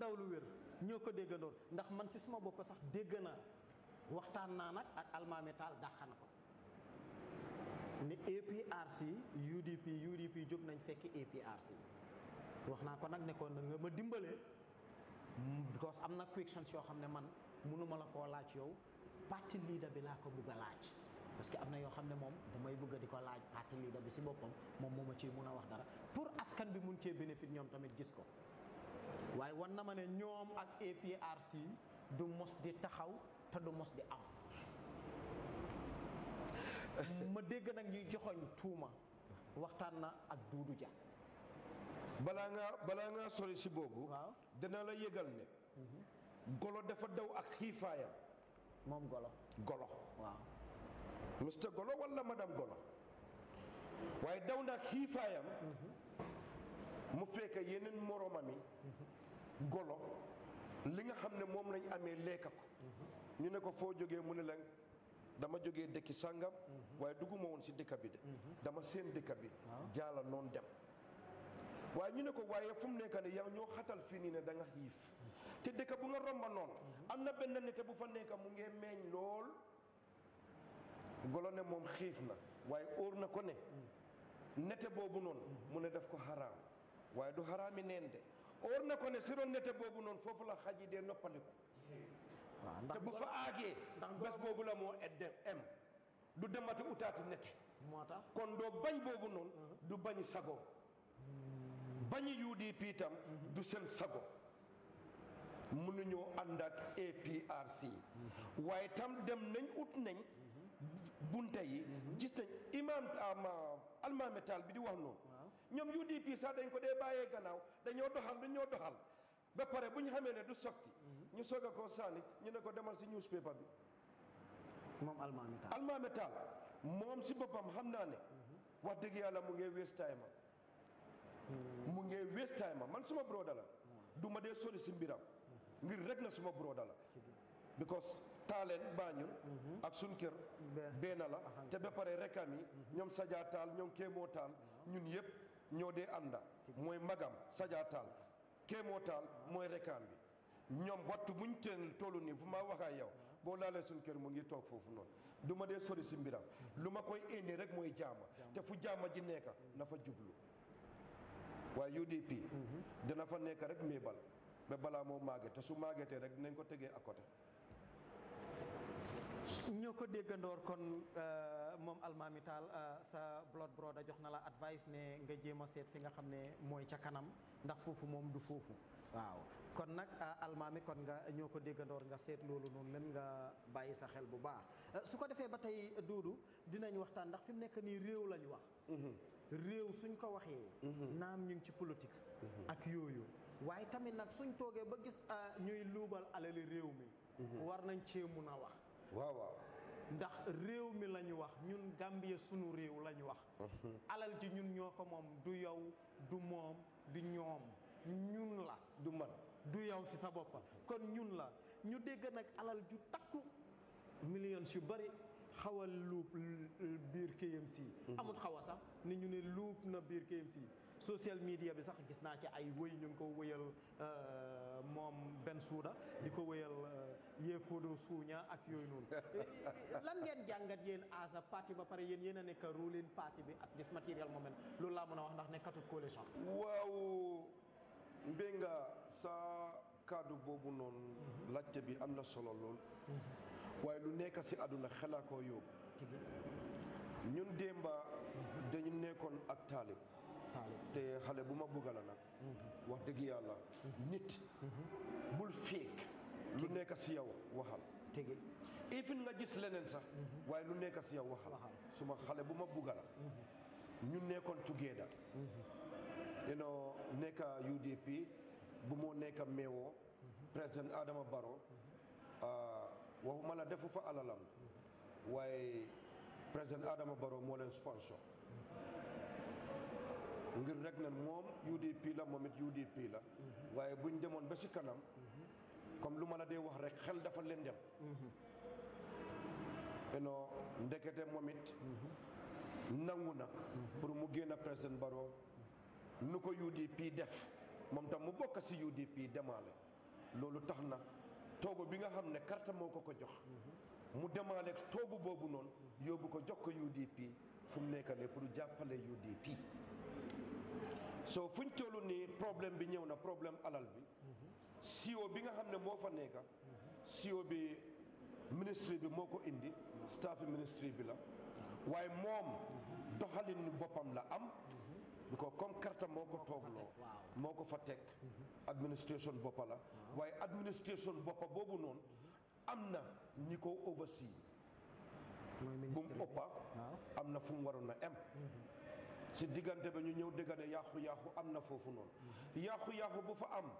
ndaw lu wér ñoo ko déggandoor ndax man si suma bopp sax dégg naa waxtaan naa nag ak almaami taal dàq na ko ni APRC UDP UDP jóg nañ fekki APRC wax naa ko nag nekkoon na nga ma dimbalee because am na questions yoo xam ne man mënuma la koo laaj yow parti leader bi laa ko bugg a laaj parce que am na yoo xam ne moom damay bëgg di ko laaj parti leader bi si boppam moom moo ma ciy mun a wax dara pour askan bi mun cee bénéfice ñoom tamit gis ko waaye wan na ma ne ñoom ak APRC du mos di taxaw te du mos di am ma dégg nag ñuy joxoñ tuuma waxtaan na ak Duudu Ja balaa ngaa balaa ngaa sori si boobu waaw dana la yëgal ne golo dafa daw ak xiifaayam moom golo golo waaw Mr Golo wala madame Golo waaye daw na ak xiifaayam mu fekk yeneen moromam yi golo li nga xam ne moom lañ amee lekka ko ñu ne ko foo jógee mu ne leen dama jógee dëkki sàngam waaye dugguma woon si dëkk bi de dama seen dëkk bi jaala noonu dem waaye ñu ne ko waaye fu mu nekk ne yow ñoo xatal fii nii ne da nga xiif te dëkk bu nga romba noonu am na benn nete bu fa nekk mu ngee meeñ lool golo ne moom xiif na waaye óor na ko ne nete boobu noonu mu ne def ko xaraam waaye du xaraami neen de óor na ko ne si roon nete boobu noonu foofu la xaj yi dee noppaliku waaw te ndax bu fa aagee ndax bés boobu la moo edde em du demati utaati nete moo tax kon doo bañ boobu noonu du bañi sago bañi UDP tam du seen sago mënuñoo ànd ak APRC waaye tam dem nañ ut nañ bunte yi gis nañ imam ama almaame taal bi di wax noonu ñoom UDP sax dañ ko dee bàyyee gannaaw dañoo doxal dañoo doxal ba pare bu ñu xamee ne du sotti ñu soog a koo sànni ñu ne ko demal si newspaper bi moom almaami taal almaame taal moom si boppam xam naa ne wax dëgg yàlla mu ngee waste time mu ngee waste time man suma broda la du ma dee sori si mbiram ngir rek na suma broda la because taaleen baañun ak sun kër benn la te ba pare rekam yi ñoom sajaa taal ñoom kéemoo taal ñun yëpp ñoo dee ànda mooy magam sajaa taal kéemoo taal mooy rekam bi ñoom wattu buñ teen tollu nii fu ma waxaa yow boo laalee suñ kër mu ngi toog foofu noonu du ma dee sori si mbiram lu ma koy indi rek mooy jaama te fu jaama ji nekka na fa jublu waaye UDP dina fa nekk rek méebal ba balaa moo màgget te su màggetee rek dinañ ko tegee à côté ñoo ko déggandoor kon moom almaami taal sa blood brother jox na la advice ne nga jéem a seet fi nga xam ne mooy ca kanam ndax foofu moom du foofu waaw kon nag almaami kon nga ñoo ko déggandoor nga seet loolu noonu leen nga bàyyi sa xel bu baax su ko defee ba tey duudu dinañ waxtaan ndax fi mu nekk nii réew lañ wax réew suñ ko waxee naam ñu ngi ci politique ak yooyu waaye tamit nag suñ toogee ba gis ñuy luubal alali réew mi war nañ cee mun a wax waaw waaw ndax réew mi la ñu wax ñun Gambie sunu réew la ñu wax alal ji ñun ñoo ko moom du yow du moom du ñoom ñun la du man du yow si sa boppa kon ñun la ñu dégg nag alal ju takku millions yu bari xawal luub biir KMC amut xaw a sax ni ñu ne luub na biir KMC social media bi sax gis naa ci ay wëy ñu ngi ko wëyal moom benn suuda di ko wëyal yéekoodo suuña ak yooyu noonu lan ngeen jàngat yéen as a parti ba pare yéen yéen a nekk ruling parti bi at this material moment loolu laa mën a wax ndax nekkatut coalition waaw mbénga sa kàddu boobu noonu laajte bi am na solo lool waaye lu nekk si àdduna xelaa koo yóbbu ñun démba dañu nekkoon ak taalib te xale bu ma bëgga la nag wax dëgg yàlla nit bul féeg lu nekk si yow waxal tigi ifin nga gis leneen sax waaye lu nekk si yow waxal suma xale bu ma bëgga la ñu nekkoon together you know nekk UDP bu moo nekk meewoo président Adama Barrow waxuma la defu fa alalam waaye président Adama Barrow moo leen sponsor ngir rek ne moom UDP la moom it UDP la waaye buñ demoon ba si kanam comme lu ma la dee wax rek xel dafa leen dem you know ndekete moom it nangu na pour mu génn président Barrow nu ko UDP def moom tam mu bokk si UDP demaale loolu tax na toogu bi nga xam ne carte moo ko ko jox mu demaaleeg toogu boobu noonu yóbbu ko jox ko UDP fu mu nekk ne pour jàppale UDP soo fuñ tollu nii problème bi ñëw na problème alal bi CEO bi nga xam ne moo fa nekk CEO bi ministre bi moo ko indi staff ministre bi la waaye moom doxalin boppam la am bi ko comme carte moo ko toogloo moo ko fa teg administration boppa la waaye administration boppa boobu noonu am na ñi ko oversee mooy bu ministre mu ëppa am na fu mu waroon a em si diggante ba ñu ñëw dégg ne yàqu-yàqu am na foofu noonu yàqu-yàqu bu fa am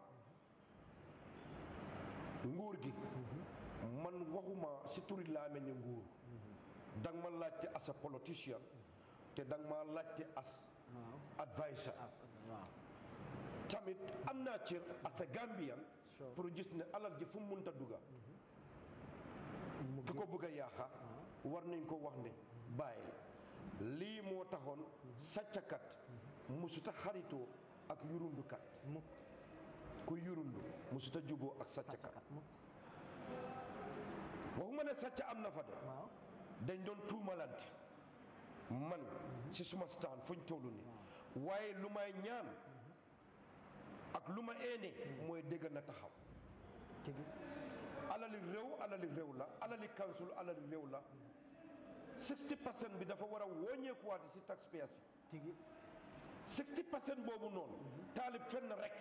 nguur gi man waxuma si turi laameñi nguur danga ma laajte as a politicien te danga ma laajte as waaw advisor as waaw tamit am naa cër as a Gambian Sure. pour gis ne alal ji fu mu munta dugga mu ki ko bëgg a yaaxa war nañ ko wax ne bàyyi lii moo taxoon sàccakat musuta xaritoo ak yurundukat mukk ku yurundu musuta juboo ak sàccakat sàccakat mukk waxuma ne sàcca am na fa de waaw dañ doon tuumalante man ci suma staan fuñ tollu ni waaye lu may ñaan ak lu ma eene mooy dégg na taxaw tigi alali réew alali réew la alali council alali réew la 60 percent bi dafa war a wóññeekuwaati si taxpayers yi tigi 60 percent boobu noonu taalib fenn rek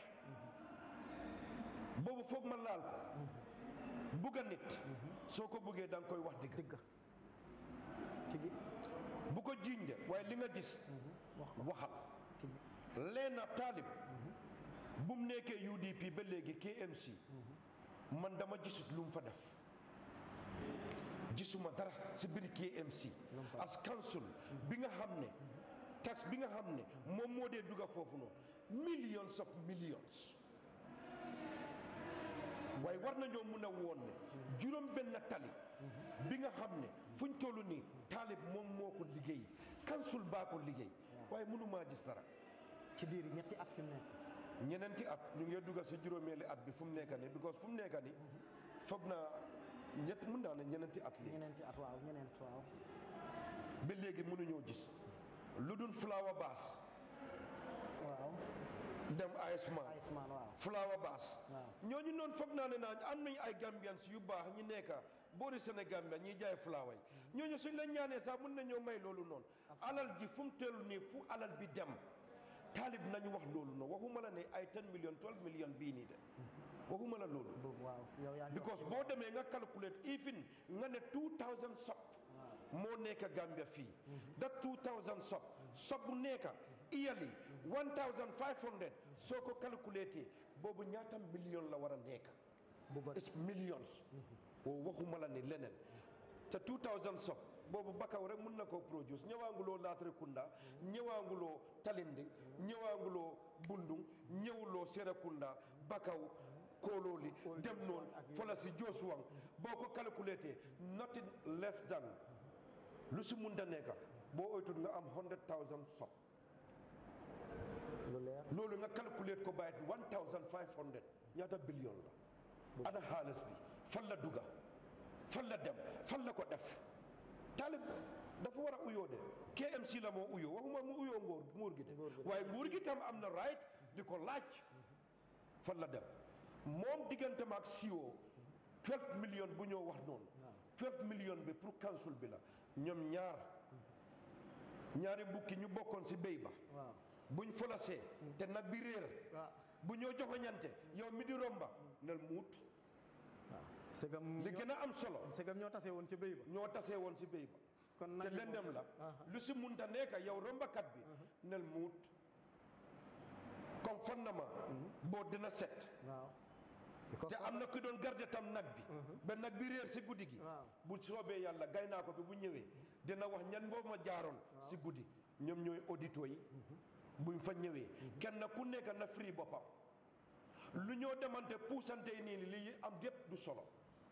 boobu foog ma laal ko bugga nit soo ko buggee da nga koy wax dëgg dëgg tigi bu ko jiiñ de waaye li nga gis wax ko waxal tigi leena taalib bu mu nekkee UDP ba léegi KMC man dama gisut lu mu fa def gisuma dara si biir KMC as council bi nga xam ne tax bi nga xam ne moom moo dee dugga foofu noonu millions of millions waaye war nañoo mun a woon ne juróom benn tali bi nga xam ne fuñ toll nii taalib moom moo ko liggéey council baa ko liggéey waaye mënumaa gis dara ci diir ñetti at fi mu nekk ñeneenti at ñu ngi dugga si juróomeeli at bi fu mu nekk nii because fu mu nekk nii foog naa ñett mun naa ne ñeneenti at lii ñeneenti at waaw ñeneent waaw ba léegi mënuñoo gis lu dul flower baas waaw dem Iceman Iceman waaw flower baas waaw ñooñu noonu foog naa ne naa am nañ ay Gambians yu baax ñi nekka boori Sénégambia ñiy jaay flower yi ñooñu suñ la ñaanee sax mun nañoo may loolu noonu alal ji fu mu teelu nii fu alal bi dem taalib nañu wax loolu noonu waxuma la ne ay 10 million 12 million bii nii de waxuma la loolu boobu waaw yow yaa ngi wax because boo demee nga calculate even nga ne 2000 sop moo nekk Gambia fii da 2000 sop sop bu nekk yearly 1500 soo ko calculate boobu ñaata million la war a nekk bu bëri it's millions o waxuma la ne leneen te 2000 sop boobu bakaw rek mun na koo produce ñëwaanguloo Latrikunda ñëwaanguloo Talinding ñëwaanguloo Bundung ñëwuloo Serekunda bakaw koolooli dem noonu fola si Joosuwang boo ko calculate nothing less than lu si mun da nekka boo oytut nga am 100000 sop lu leer loolu nga calculate ko bàyyit 1500 ñaata billion la ana xaalis bi fan la dugga fan la dem fan la ko def taalib dafa war a uyoo de KMC la moo uyoo waxuma mu uyoo nguur nguur gi de waaye nguur gi tam am na right di ko laaj fan la dem moom diggante ma ak CEO 12 million bu ñoo wax noonu 12 million bi pour council bi la ñoom ñaar ñaari mbukki ñu bokkoon si béy ba waaw buñ folasee te nag bi réer waaw bu ñoo joxoñante yow mi di romba nel muut waaw segam li gën a am solo segam ñoo tase woon ci béy ba ñoo tasee woon si béy ba kon te nag yi lendem moom- la Aha. lu si munta nekka yow rombakat bi nel muut comme fan na ma boo dina set waaw te am na ku doon garde tam nag bi ba nag bi réer si guddi gi waaw bu soobee yàlla gay naa ko bi bu ñëwee dina wax ñan boobu ma jaaroon si guddi ñoom ñooy auditeurs yi buñ fa ñëwee kenn ku nekk na free boppam lu ñoo demante puusante yi nii li am yépp du solo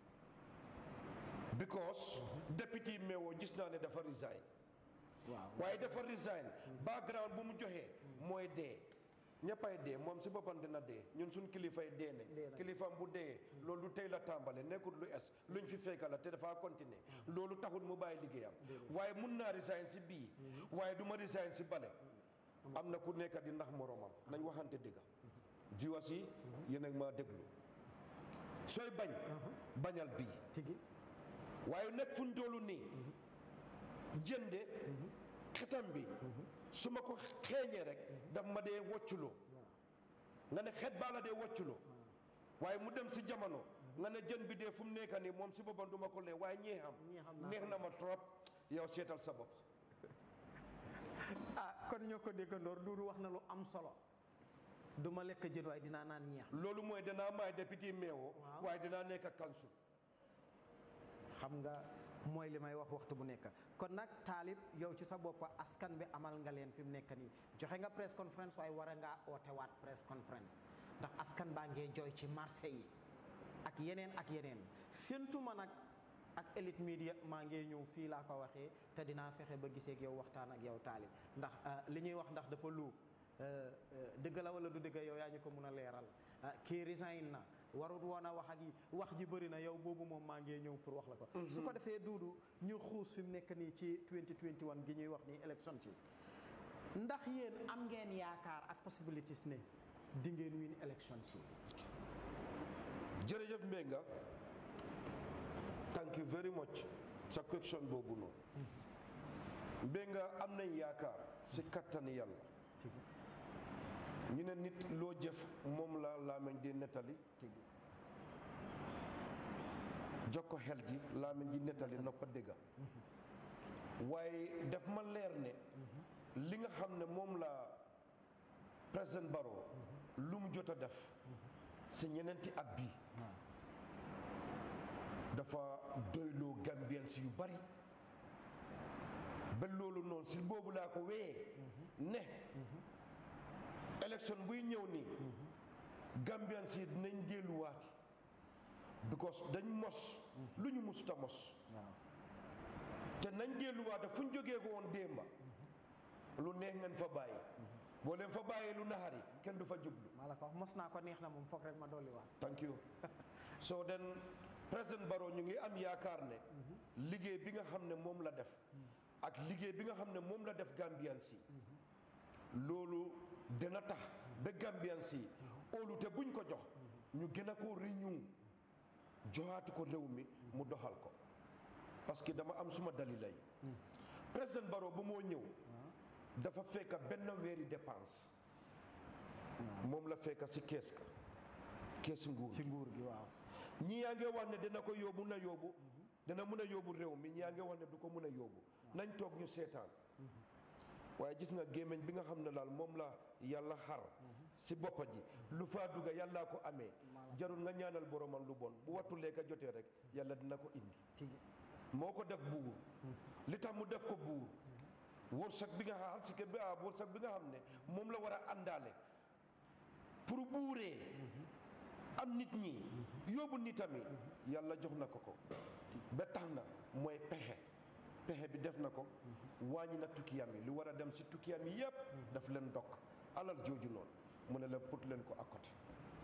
because député meewoo gis naa ne dafa resign waaw waaye dafa resign background bu mu joxee mooy dee ñëppay dee moom si boppam dina dee ñun suñ kilifay dee Dee ne nañ. kilifaam bu dee loolu du tey la tàmbale nekkul lu es luñ fi fekka la te dafa continuer loolu taxul mu bàyyi liggéeyam waaye mun naa resign si bii waaye du ma resign si bale am na ku nekk di ndax moromam nañ waxante dëgga viewers yi yéen a ngi maa déglu sooy bañ bañal bii tigi waaye nekk fu ñu toll nii jënde xetam bi su ma ko xeeñee rek daf ma dee wocculoo nga ne xet baa la dee wocculoo waaye mu dem si jamono nga ne jën bi dee fu mu nekk nii moom si boppam du ma ko lee waaye ñeexam Ñeexam naa neex ko. na ma trop yow seetal sa bopp ah kon ñoo ko déggandoor duudu wax na lu am solo du ma lekk jën waaye dinaa naan ñeex loolu mooy danaa maay député meewoo Waaw. waaye dinaa nekk kansul xam nga mooy li may wax waxtu bu nekk kon nag taalib yow ci sa bopp askan bi amal nga leen fi mu nekk nii joxe nga press conference waaye war a ngaa ootewaat press conference ndax askan baa ngee jooy ci marché yi ak yeneen ak yeneen séentuma nag ak Elite Media maa ngee ñëw fii laa ko waxee te dinaa fexe ba gisee ak yow waxtaan ak yow taalib ndax ah, li ñuy wax ndax dafa lu dëgg la wala du dëgg yow yaa ñu ko mun a leeral ah, kii resign na warut woon a wax ak yi wax ji bëri na yow boobu moom maa ngee ñëw pour wax la ko su ko defee duudu ñu xuus fi mu nekk nii ci 2021 gi ñuy wax nii élection si ndax yéen am ngeen yaakaar ak possibilities ne di ngeen win élection si jërëjëf Mbenga thank you very much sa question boobu noonu Mbenga am nañ yaakaar si kattani yàlla ñu ne nit loo jëf moom la laameñ di nettali tigi jox ko xel ji laameñ ji nettali noppa dégga waaye daf ma leer ne li nga xam ne moom la président Barrow lu mu jot a def si ñeneenti at bii dafa doyloo Gambians yu bari ba loolu noonu si boobu laa ko wéyee ne élection buy ñëw nii Gambians yi dinañ delluwaati because dañ mos lu ñu musuta mos waaw te nañ delluwaate fu ñu jógee ko woon démba lu neex ngeen fa bàyyi boo leen fa bàyyee lu naxari kenn du fa jublu maa la ko wax mos naa ko neex na moom foog rek ma dolli waat thank you so then président Barrow ñu ngi am yaakaar ne liggéey bi nga xam ne moom la def ak liggéey bi nga xam ne moom la def Gambians yi loolu dina tax ba Gambians yi óolute buñ ko jox ñu gën a ko renew joxaatu ko réew mi mu doxal ko parce que dama am suma dalila yi président Barrow bu moo ñëw dafa fekk benn weeri dépense moom la fekk si kees ka kees nguur ci nguur gi waaw ñi yaa ngi wax ne dina ko yóbbu na yóbbu dina mun a yóbbu réew mi ñi yaa ngi wax ne du ko mun a yóbbu nañ toog ñu seetaan waaye gis nga gémmiñ bi nga xam ne daal moom la yàlla xar si boppa ji lu faa dugga yàllaa ko amee jarul nga ñaanal boromam lu bon bu wattu lekka jotee rek yàlla dina ko indi tigi moo ko def buur li tax mu def ko buur wërsëg bi nga xam si bi ah wërsëg bi nga xam ne moom la war a àndaale pour buuree am nit ñi yóbbu nitami yàlla jox na ko ko ba tax na mooy pexe pexe bi def na ko wàññi na tukkiyam yi lu war a dem si tukkiyam yi yépp daf leen dokk alal jooju noonu mu ne leen put leen ko à côté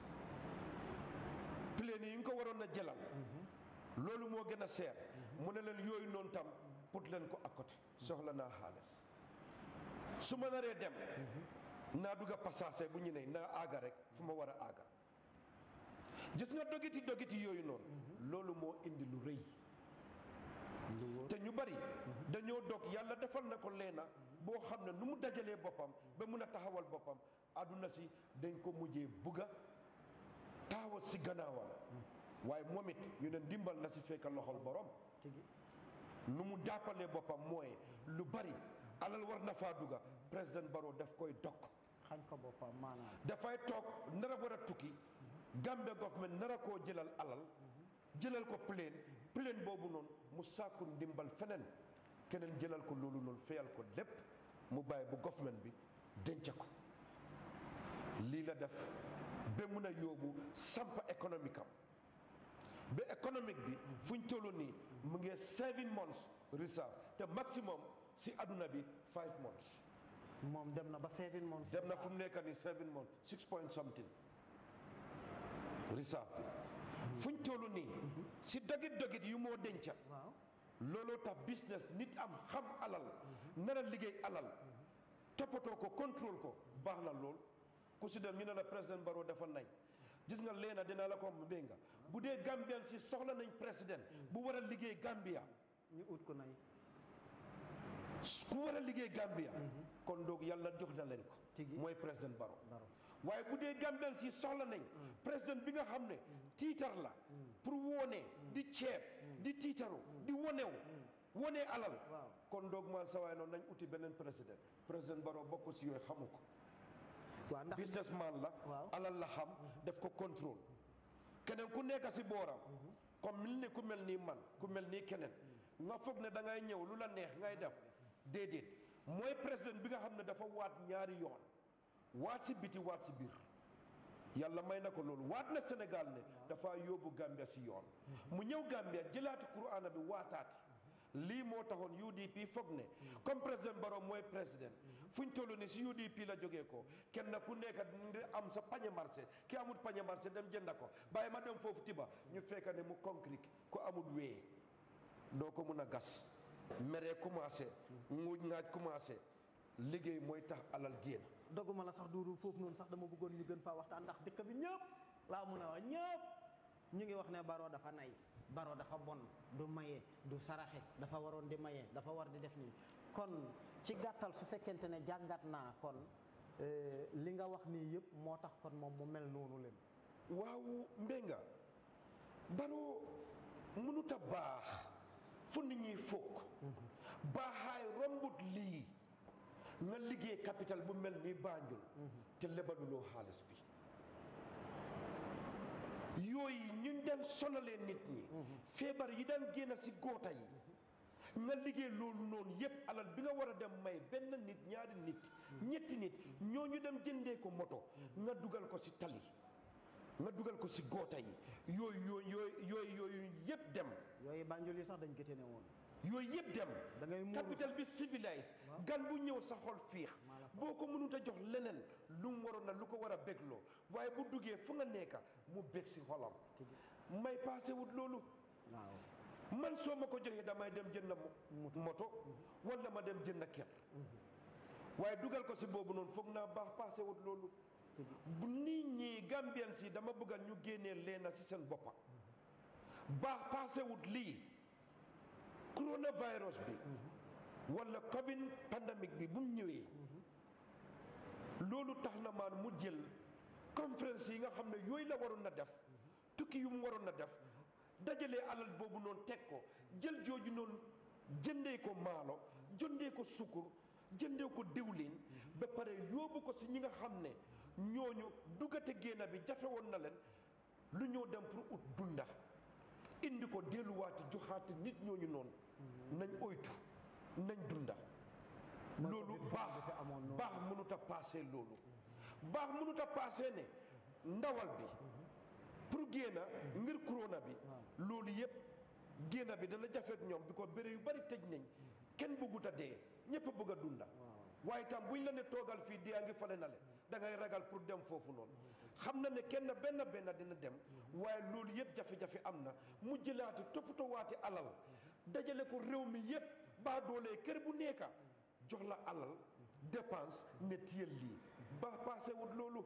plane yi nga ko waroon a jëlal loolu moo gën a seer mu ne leen yooyu noonu tam put leen ko à côté soxla naa xaalis su ma naree dem naa dugga passage bu ñu ne naa aaga rek fu ma war a aaga gis nga dogiti dogiti yooyu noonu loolu moo indi lu rëy te ñu bari dañoo dog yàlla defal na ko leena boo xam ne nu mu dajalee boppam ba mun a taxawal boppam àdduna si dañ ko mujjee bugga taxawal si gannaawam waaye moom it ñu ne ndimbal na si fekk loxol borom tigi nu mu jàppalee boppam mooy lu bari alal war na faa dugga président Barrow daf koy dog xañ ko boppam maanaam dafay toog nar a war a tukki Gambia government nar a koo jëlal alal jëlal ko plane plane boobu noonu mu sàkku ndimbal feneen keneen jëlal ko loolu noonu feyal ko lépp mu bàyyi bu government bi denc ko lii la def ba mun a yóbbu sampa économique am ba économique bi fu ñu toll nii mu ngi seven months reserve te maximum si adduna bi five months moom dem na ba seven months dem na fu mu nekk nii seven months six point something reserve bi fuñ toll nii si dogit dogit yu moo denca waaw looloo tax business nit am xam alal nar a liggéey alal toppatoo ko contrôle ko baax na lool ku si dem ñu ne la président Barrow dafa nay gis nga leena dinaa la ko am nga bu dee Gambian si soxla nañ président bu war a liggéey Gambia ñu ut ko nay ku war a liggéey Gambia kon doog yàlla jox na leen ko Tigi. mooy président Barrow Barrow waaye bu dee Gambian si soxla nañ président bi nga xam ne tiitar la pour wone di ceeb di tiitaru di wonew wone alal waaw kon doog maan sa waay noonu nañ uti beneen président président Barrow bokk si yooyu xamu ko waaw ndax businessman la Waaw. alal la xam def ko contrôle keneen ku nekk si booram comme mel ni ku mel nii man ku mel nii keneen nga foog ne da ngay ñëw lu la neex ngay def déedéet mooy président bi nga xam ne dafa waat ñaari yoon waat si biti waat si biir yàlla may na ko loolu waat na Sénégal ne dafa yóbbu Gambia si yoon mu ñëw Gambia jëlaati Qur'ana bi waataati lii moo taxoon UDP foog ne comme président Barrow mooy président fu ñu toll ni si UDP la jógee ko kenn ku nekk di am sa pañe marché ki amul pañe marché dem jënda ko bàyyi ma dem foofu tiba ñu fekka ne mu concret ku amul wee doo ko mun a gas meree commencé nguuj ngaaj commencé liggéey mooy tax alal génn doguma la sax duuru foofu noonu sax dama bëggoon ñu gën faa waxtaan ndax dëkk bi ñëpp laa mun a wax ñëpp ñu ngi wax ne Barrow dafa nay Barrow dafa bon du maye du saraxe dafa waroon di maye dafa war di def nii kon ci gàttal su fekkente ne jàngat naa kon eh, li nga wax nii yëpp moo tax kon moom mu mel noonu leen waaw mbénga Barrow mënut a baax fu nit ñuy fokk baaxaay rombut lii nga liggéey capital bu mel ni Banjul te lebaluloo xaalis bi yooyu ñu daan sonalee nit ñi feebar yi daan génn si góota yi nga liggéey loolu noonu yépp alal bi nga war a dem may benn nit ñaari nit ñetti nit ñooñu dem jëndee ko moto nga dugal ko si tali nga dugal ko si góota yi yooyu yooyu yooyu yooyu yooyu yépp dem yooyu Banjul yi sax dañ ko ne woon yooyu yëpp dem da ngay muuru capital bi civilise gan bu ñëw sa xol fiix Maa la ko boo ko mënut a jox leneen lu mu waroon na lu ko war a bégloo waaye bu duggee fu nga nekka mu bég si xolam may passé wut loolu waaw man soo ma ko joxee damay dem jënd mo- moto wala ma dem jënd kër waaye dugal ko si boobu noonu foog naa baax passé wut loolu bu nit ñi Gambian si dama bëgga ñu génnee leena si seen boppa baax passé wut lii coronavirus bi wala covid pandemic bi bu mu ñëwee loolu tax na maan mu jël conférence yi nga xam ne yooyu la waroon na def tukki yu mu waroon na def dajalee alal boobu noonu teg ko jël jooju noonu jëndee ko maalo jëndee ko sukkur jëndee ko diwlin ba pare yóbbu ko si ñi nga xam ne ñooñu duggate génn bi jafe woon na leen lu ñëw dem pour ut dunda indi ko delluwaati joxaati nit ñooñu noonu nañ oytu nañ dunda loolu Covid baax bi fi amoon noonu. baax mënut a paase loolu baax mënut a paase ne ndawal bi pour génna ngir corona bi loolu yëpp génna bi dana jafeek ñoom bi ko béré yu bari tëj nañ kenn bëggut a dee ñëpp a bëgg a dunda waaye tam buñ la ne toogal fii dee a ngi fale na le da ngay ragal pour dem foofu noonu xam na ne kenn benn benn dina dem waaye loolu yëpp jafe-jafe am na mu jëlaati toppatoo waati alal dajale ko réew mi yëpp baa doolee kër bu nekka jox la alal dépense ne tiyel lii ba passé wut loolu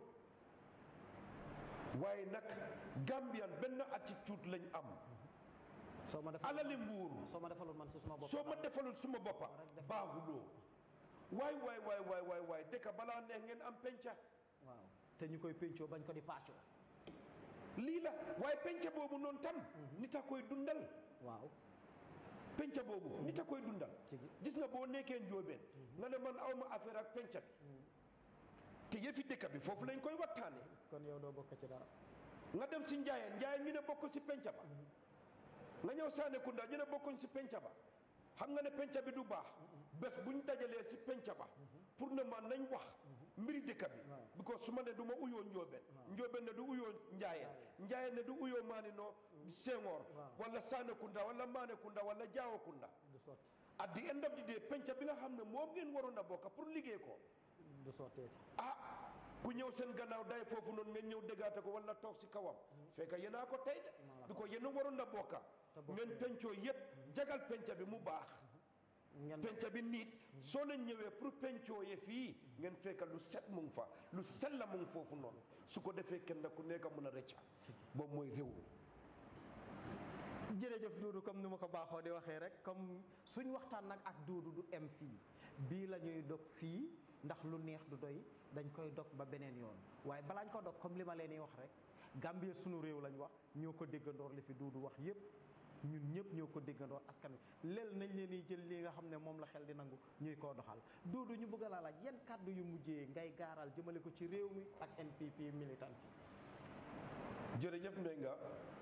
waaye nag Gambian benn attitude lañ am soo ma defal alali nguur soo ma defaloon man si suma bopp soo ma defalul suma boppa baaxuloo waay waay waay waay waay waay dëkk balaa neex ngeen am penca waaw te ñu koy pencoo bañ ko di paccoo lii la waaye penca boobu noonu tam nit a koy dundal waaw penca boobu nit a koy dundal Tigi. gis nga boo nekkee njóobeen nga ne man awma affaire ak penca bi te yëfi dëkk bi foofu lañ koy waxtaanee kon yow doo bokk ci dara nga dem si njaayeen njaayeen ñu ne bokk si penca ba nga ñëw saane kunda ñu ne bokkuñ si penca ba xam nga ne penca bi du baax bés buñ dajalee si penca ba pour ne man nañ wax mbiri dëkk bi because su ma ne du ma uyoo njóobeen njóobeen ne du uyoo njaayeen njaayeen ne du uyoo maani noo sengoor wala saane kunda wala maane kunda wala jaawo kunda du sotti at the end of the day penca bi nga xam ne moom ngeen waroon a bokk pour liggéey ko du sotteeti ah ku ñëw seen gannaaw day foofu noonu ngeen ñëw déggaate ko wala toog si kawam fekk yéen a ko tey de bi ko yéen a waroon a bokka ngeen pencoo yépp jagal penca bi mu baax ngeen penca bi niit soo leen ñëwee pour pencoo ye fii ngeen fekk lu set mu ngi fa lu set la mu ngi foofu noonu su ko defee kenn ku nekk mun a rëcca boobu mooy réew mi jërëjëf Doudou comme ni ma ko baaxoo di waxee rek comme suñ waxtaan nag ak Doudou du em fii bii la ñuy dog fii ndax lu neex du doy dañ koy dog ba beneen yoon waaye balaañ ko dog comme li ma leen di wax rek Gambie sunu réew lañ wax ñoo ko déggandoor li fi Doudou wax yépp ñun ñëpp ñoo ko déggandoor askan wi lel nañ leen di jël li nga xam ne moom la xel di nangu ñuy koo doxal Doudou ñu bëgg a laa laaj yan kàddu yu mujjee ngay gaaral jëmale ko ci réew mi ak NPP militants yi jërëjëf Mbenga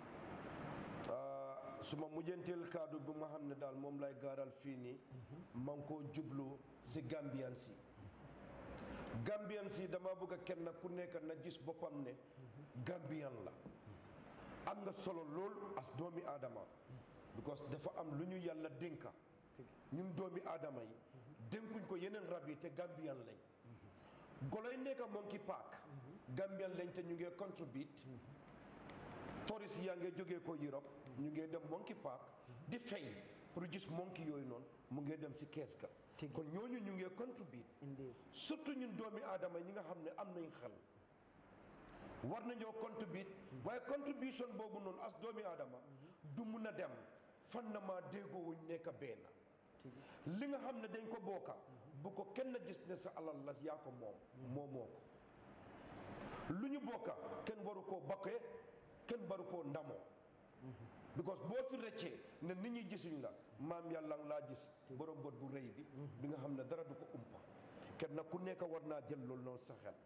suma mujjanteel kaddu bi ma xam ne daal moom lay gaaral fii nii ma ngi koo jublu si Gambian si Gambian si dama bëgg a kenn ku nekk na gis boppam ne Gambian la am nga solo lool as doomi aadama because dafa am lu ñu yàlla dénka ñun doomi aadama yi dénkuñ ko yeneen rab yi te Gambian lañ goloy nekk Monkey Park Gambian lañ te ñu ngee contribute touriste yaa ngi jógee ko Europe ñu ngi dem Monkey Park di fay pour gis monkey yooyu noonu mu ngi dem si kees ga kon ñooñu ñu ngi contribute indi surtout ñun doomi aadama ñi nga xam ne am nañ xel war nañoo contribute waaye contribution boobu noonu as doomi aadama du mun a dem fan na maa déggoo wuñ nekk benn li nga xam ne dañ ko bokka bu ko kenn gis ne sa alal la yaa ko moom moomoo ko lu ñu bokka kenn waru koo bakkee kenn waru koo ndamoo because boo fi rëccee ne nit ñi gisuñ la maam yàlla nga laa gis borom bët bu rëy bi bi nga xam ne dara du ko umpa kenn ku nekk war naa jël loolu noonu sa xel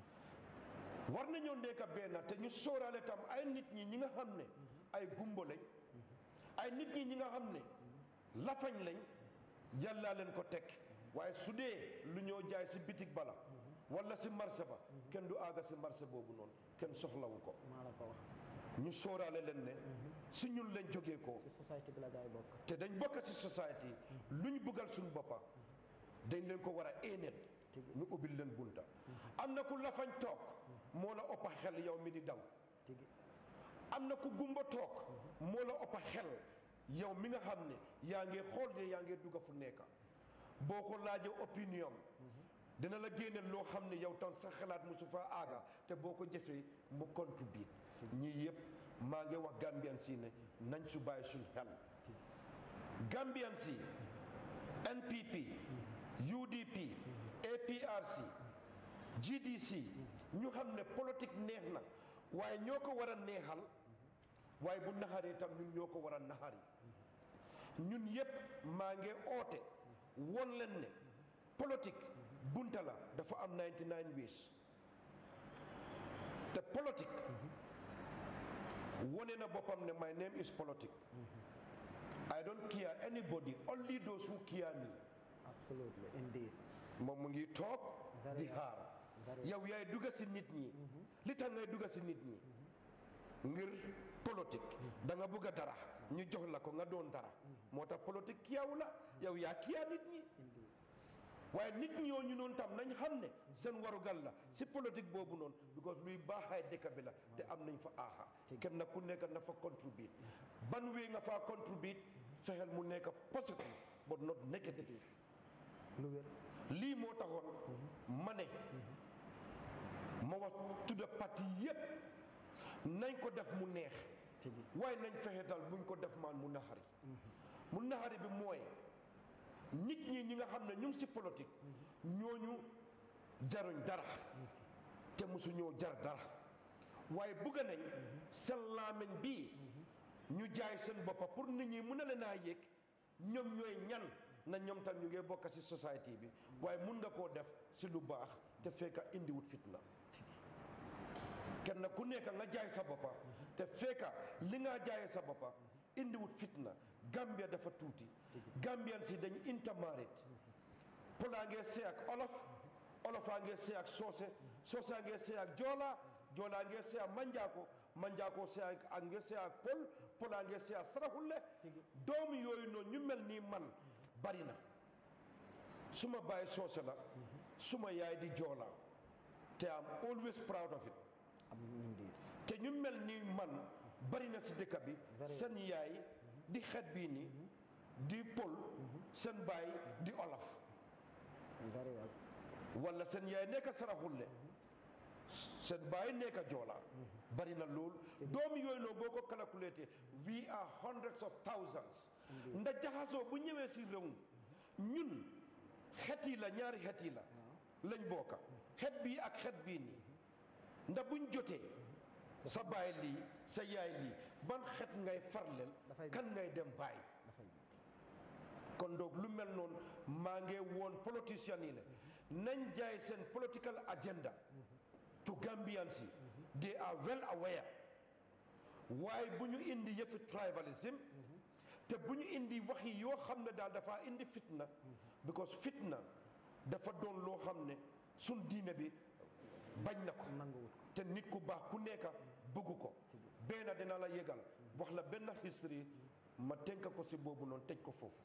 war nañoo nekk benn te ñu sóoraale tam ay nit ñi ñi nga xam ne ay gumbo lañ ay nit ñi ñi nga xam ne lafañ lañ yàllaa leen ko teg waaye su dee lu ñoo jaay si bitig bala wala si marché ba kenn du aaga si marché boobu noonu kenn soxlawu ko maa la ko wax ñu sóoraale leen ne si ñun lañ jógee ko ci société bi la gaay bokk te dañ bokk si société lu ñu bëggal suñu boppa dañ leen ko war a éeneen ñu ubbil leen bunta am na ku lafañ toog moo la ëppa xel yow mi di daw tigi am na ku gumba toog moo la ëppa xel yow mi nga xam ne yaa ngi xool de yaa ngi dugga fu nekk boo ko laajee opinion dina la génne loo xam ne yow tam sa xalaat mosu faa aaga te boo ko jëfee mu contribute ñii yëpp maa ngi wax Gambian si ne nañ su bàyyi suñ xel Gambian si NPP UDP APRC GDC ñu xam ne politique neex na waaye ñoo ko war a neexal waaye bu naxaree tam ñun ñoo ko war a naxari ñun yëpp maa ngi oote won leen ne politique bunta la dafa am 99 ways te politique wone na boppam ne my name is politique I don't care anybody only those who care me absolutely indeed moom mu ngi toog Very di well. xaar Very yow yaay dugga si nit ñi li tax ngay dugga si nit ñi ngir politique da nga bëgg a dara ñu jox la ko nga doon dara moo tax politique kiyaw la yow yaa kiyaa nit ñi indeed waaye nit ñooñu noonu tam nañ xam ne seen warugal la si politique boobu noonu because luy baaxaay dëkk bi la te am nañ fa aaxa kenn na ku nekk na fa contribute ban wee nga faa contribute fexeel mu nekk positive but not negative lu wér lii moo taxoon ma ne ma wax tudda parti yépp nañ ko def mu neex tigi waaye nañ fexe dal buñ ko def maan mu naxari mu naxari bi mooy nit ñi ñi nga xam ne ñu ngi si politique ñooñu jaruñ dara te mosu ñoo jar dara waaye bugga nañ seen laameñ bii ñu jaay seen boppa pour nit ñi mun a leen a yëg ñoom ñooy ñan na ñoom tam ñu ngi bokk si société bi waaye mun nga koo def si lu baax te fekka indiwut fitna kenn ku nekk nga jaay sa boppa te fekka li nga jaayee sa boppa indiwut fitna Gambia dafa tuuti Gambian si dañ intermarried polaa ngee see ak olof olofaa ngee see ak soose soosaa ngee see ak joola joolaa ngee see ak manjaako manjaako see ak ak ngee see ak pol polaa ngee see ak saraxulle doomu yooyu noonu ñu mel nii man bari na suma baay soose la suma yaay di joola te am always proud of it am indeed te ñu mel ni man bari na si dëkk bi Very seen yaay di xeet bii ni di pël seen baay di olof very well wala seen yaay nekk saraxulle seen baay nekk joola bari na lool doom yooyu noonu boo ko calculé we are hundreds of thousands ndax jaxasoo bu ñëwee si réew ñun xet yi la ñaari xet yi la lañ bokka xet bii ak xet bii nii ndax buñ jotee sa baay lii sa yaay lii ban xet ngay farleel Dafay kan ngay dem bàyyi dafay métti kon donc lu mel noonu maa ngi woon politiciens yi la nañ jaay seen political agenda to Gambians yi they are well aware waaye bu ñu indi yëfi tribalism te bu ñu indi wax yi yoo xam ne daal dafa indi fitna because fitna dafa doon loo xam ne suñ diine bi bañ na ko nanguwut ko te nit ku baax ku nekk bëggu ko benn dina la yëgal wax la benn history ma tënk ko si boobu noonu tëj ko foofu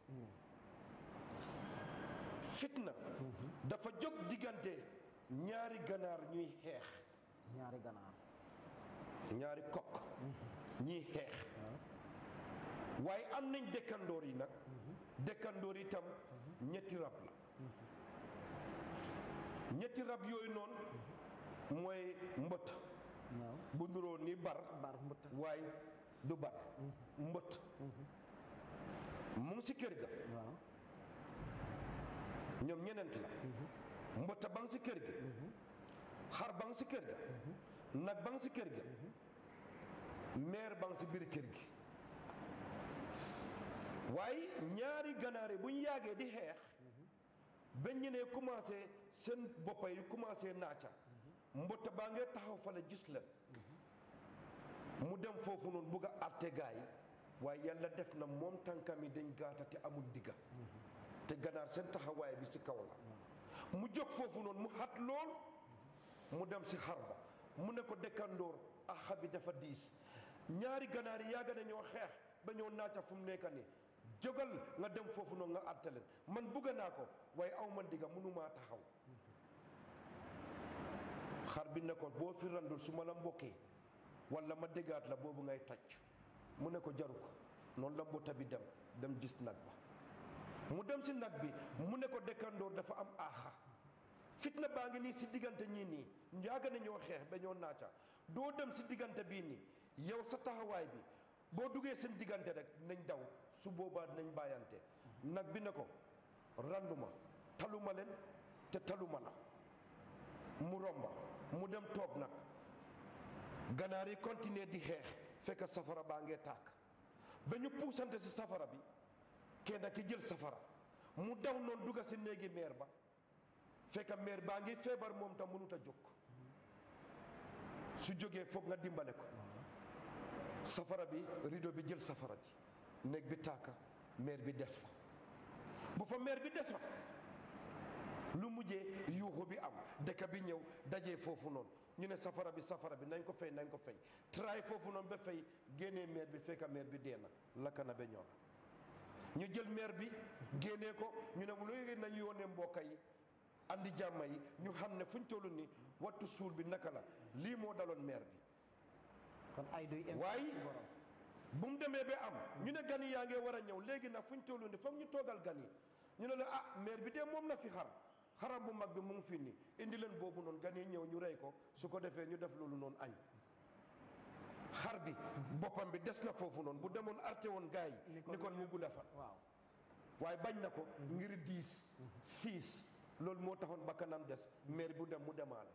fitna dafa jóg diggante ñaari ganaar ñuy xeex ñaari ganaar ñaari kokk ñuy xeex waaye am nañ dëkkandoor yi nag dëkkandoor yi tam ñetti rab la ñetti rab yooyu noonu mooy mbët waaw bu nuroo ni bar bar mbëtt waaye du bar mbët mu ngi si kër ga waaw ñoom ñeneent la mbëtta ba nga si kër ga xar ba nga si kër ga nag ba nga si kër ga meer ba nga si biir kër gi waaye ñaari ganaar yi bu ñu yàggee di xeex ba ñu ne commencé seen boppa yi commencé naaca mbëtta baa ngee taxaw fa la gis leen mu dem foofu noonu bugg a àtte gaa yi waaye yàlla def na moom tànkam yi dañ gaata te amul digga te ganaar seen taxawaay bi ci kaw la mu jóg foofu noonu mu xat lool mu dem ci xar ba mu ne ko dëkkandoor axa bi dafa diis ñaari ganaar yi yàgg nañoo xeex ba ñoo naaca fu mu nekk nii jógal nga dem foofu noonu nga àtte leen man bugg naa ko waaye aw ma digga mënumaa taxaw xar bi ne ko boo fi randul su ma la mbokkee wala ma déggaat la boobu ngay tàcc mu ne ko jaru ko noonu la mbota bi dem dem gis nag ba mu dem si nag bi mu ne ko dëkkandoor dafa am aaxa fitna baa ngi nii si diggante ñii nii yàgg na ñoo xeex ba ñoo naaca doo dem si diggante bii nii yow sa taxawaay bi boo duggee seen diggante rek nañ daw su boobaa nañ bàyyante nag bi ne ko randuma taluma leen te taluma la mu romba mu dem toog nag ganaar yi continuer di xeex fekk safara baa ngee tàkk ba ñu puusante si safara bi kenn ki jël safara mu daw noonu dugga si néegi meer ba fekk meer baa ngi feebar moom tam mënut a jóg su jógee foog nga dimbale ko safara bi rideau bi jël safara ji néeg bi tàkka meer bi des fa bu fa meer bi des fa lu mujjee yuuxu bi am dëkk bi ñëw dajee foofu noonu ñu ne safara bi safara bi nañ ko fay nañ ko fay tray foofu noonu ba fay génnee meer bi fekk meer bi dee na lakk na ba ñor ñu jël meer bi génnee ko ñu ne lu nañ yónnee mbokka yi andi jàmma yi ñu xam ne fuñ toll ni wattu suul bi naka la lii moo daloon meer bi kon ay duy em waaye borom bu mu demee ba am ñu ne gan yi yaa ngee war a ñëw léegi nag fuñ toll ni foog ñu toogal gan yi ñu ne la ah meer bi de moom na fi xar xaram bu mag bi mu ngi fi ni indi leen boobu noonu gan yi ñëw ñu rey ko su ko defee ñu def loolu noonu añ xar bi boppam bi des na foofu noonu bu demoon arte woon gars yi Ni ko ni kon mu gudda fa waaw waaye bañ na ko ngir diis siis loolu moo taxoon bakkanam des meer bu dem mu demaale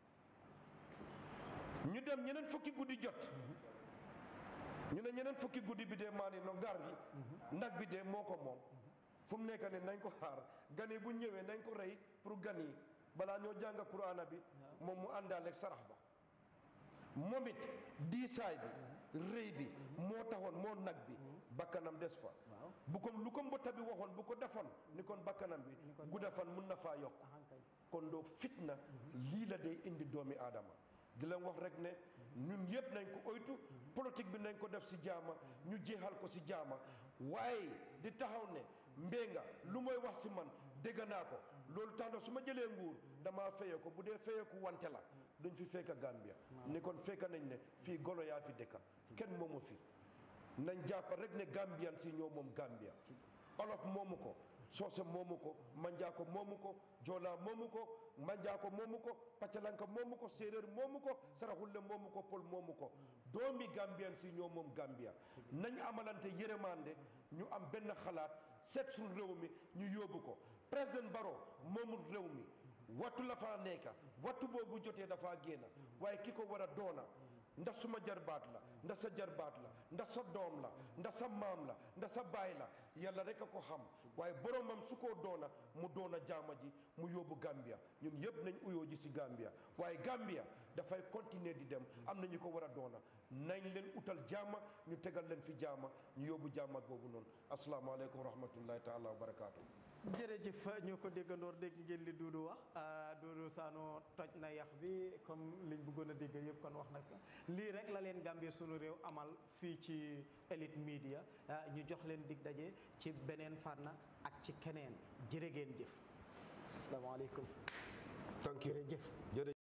ñu dem ñeneen fukki guddi jot ñu ne ñeneen fukki guddi bi dee maani no gar bi nag bi dee moo ko moom fu mu nekk ne nañ ko xaar gan yi bu ñëwee nañ ko rey pour gan yi balaa ñoo jàng quraana bi moom mu àndaale ak sarax ba moom it diisaay bi rëy bi moo taxoon moo nag bi bakkanam des fa waaw bu ko lu ko mbotta bi waxoon bu ko defoon ni kon bakkanam bi gudda fan mun na faa yokk ahankay kon doo fitna lii la day indi doomi aadama di leen wax rek ne ñun yëpp nañ ko oytu politique bi nañ ko def si jaama ñu jeexal ko si jaama waaye di taxaw ne mbénga lu mooy wax si man dégg naa ko loolu tax na su ma jëlee nguur damaa feye ko bu dee feyeku wante la duñ fi fekk Gambia ni kon fekk nañ ne fii golo yaa fi dëkka kenn moomu fi nañ jàpp rek ne Gambian si ñoo moom Gambia olof moomu ko soose moomu ko manjaako moomu ko joola moomu ko manjaako moomu ko paccalanka moomu ko séeréer moomu ko saraxulle moomu ko pol moomu ko doomi Gambian si ñoo moom Gambia nañ amalante yërëmande ñu am benn xalaat seet suñu réew mi ñu yóbbu ko président Barrow moomul réew mi wattu la faa nekka wattu boobu jotee dafaa génn waaye ki ko war a doona ndax suma jarbaat la ndax sa jarbaat la ndax sa doom la ndax sa maam la ndax sa baay la yàlla rek a ko xam waaye boromam su ko doona mu doona jaama ji mu yóbbu Gambia ñun yëpp nañ uyoo ji si Gambia waaye Gambia dafay continuer di dem am na ñu ko war a doona nañ leen utal jaama ñu tegal leen fi jaama ñu yóbbu jaama boobu noonu asalaamaaleykum wa rahmatullahi taala wa barakaatu. jërëjëf ñoo ko déggandoor dégg ngeen li Duudu wax Duudu Saano toj na yax bi comme liñ bëggoon a dégg yëpp kon wax na ko lii rek la leen Gambie sunu réew amal fii ci Elite Media ñu jox leen dig daje ci beneen fànn ak ci keneen jërë ngeen jëf asalaamaaleykum thank you jërëjëf jërëjëf